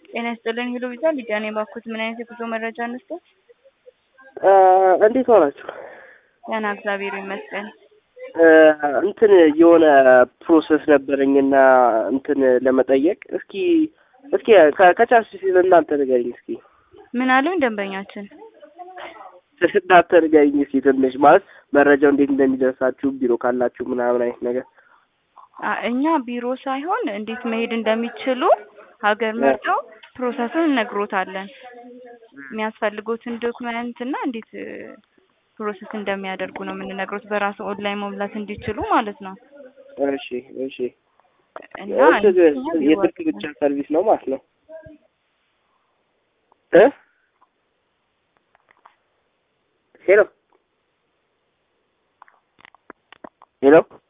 ጤና ይስጥልኝ ሄሎ ቪዛ ሊዲያ ነኝ። ባኩት ምን አይነት የጉዞ መረጃ እንስጥ? እንዴት ሆናችሁ? ደህና እግዚአብሔር ይመስገን። እንትን የሆነ ፕሮሰስ ነበረኝና እንትን ለመጠየቅ እስኪ እስኪ ከቻልሽ ሲል እናንተ ንገሪኝ እስኪ ምን አሉኝ ደንበኛችን? እናንተ ንገሪኝ እስኪ ትንሽ ማለት መረጃው እንዴት እንደሚደርሳችሁ ቢሮ ካላችሁ ምናምን አይነት ነገር አ- እኛ ቢሮ ሳይሆን እንዴት መሄድ እንደሚችሉ ሀገር መርጠው ፕሮሰሱን እነግሮታለን። የሚያስፈልጉትን ዶክመንት እና እንዴት ፕሮሰስ እንደሚያደርጉ ነው የምንነግሮት። በራሱ ኦንላይን መሙላት እንዲችሉ ማለት ነው። እሺ እሺ እና እንትን እኛ ቢሮ የስልክ ብቻ ሰርቪስ ነው ማለት ነው እ ሄሎ ሄሎ